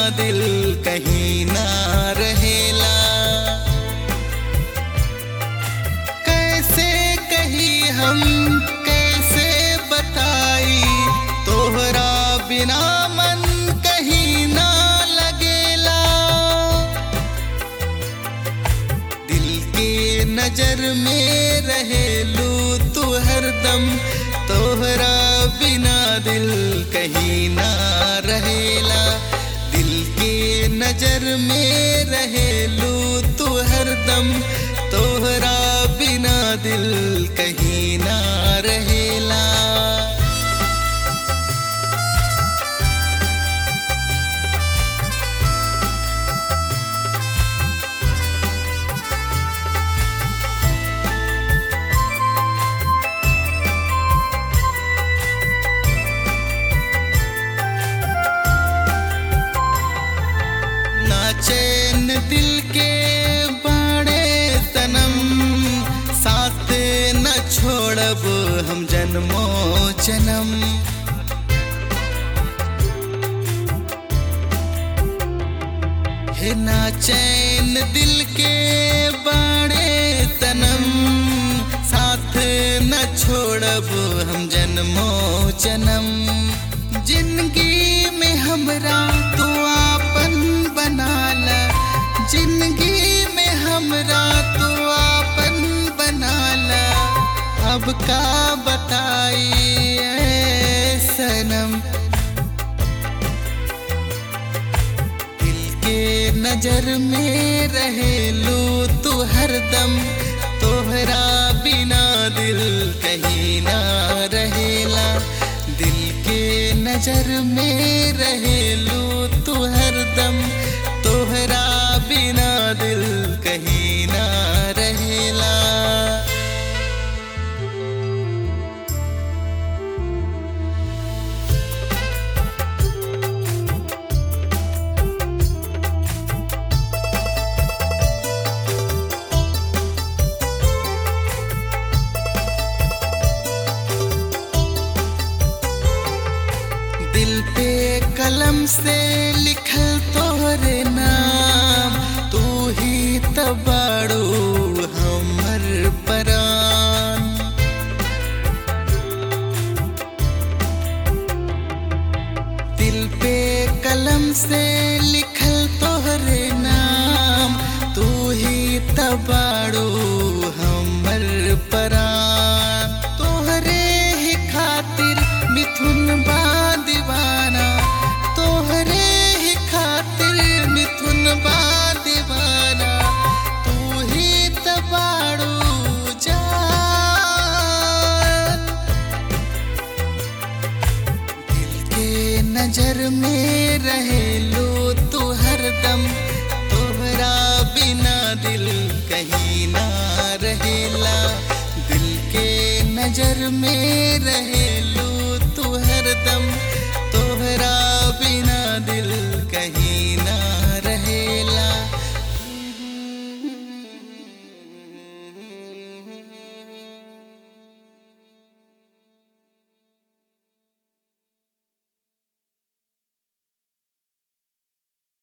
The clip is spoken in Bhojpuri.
दिल कहीं ना रहेला कैसे कही हम कैसे बताई तोहरा बिना मन कहीं ना लगेला दिल के नजर में रहेलू तू हरदम तोहरा बिना दिल कहीं ना रहेला दिल के नजर में रहेलू तू हरदम तोहरा बिना दिल कहीं ना रहेला ना चैन दिल के बाड़े सनम साथ न छोड़ब हम जन्मो जन्म है ना चैन दिल के बाड़े सनम साथ न छोड़ब हम जन्मो जन्म जिंदगी में हमरा तू आपन बनाला जिंदगी में हमरा तू आपन बनाला अब का बताई ऐ सनम दिल के नजर में रहेलू तू हरदम तोहरा बिना दिल कहीं ना रहेला दिल के नजर में रहेलू तू हरदम तोहरा बिना दिल कहीं ना रहेला दिल पे कलम से लिखल तोहरे नाम तू ही तबाड़ू हमर परान दिल पे कलम से लिखल तोहरे नाम तू ही तबाड़ू हमर परान तोहरे ही खातिर मिथुन बा दीवाना तोहरे ही खातिर मिथुन बा दीवाना तू ही तबाड़ू जान दिल के नजर में रहेलू तू हरदम तोहरा बिना दिल कहीं ना रहेला दिल के नजर में रहेलू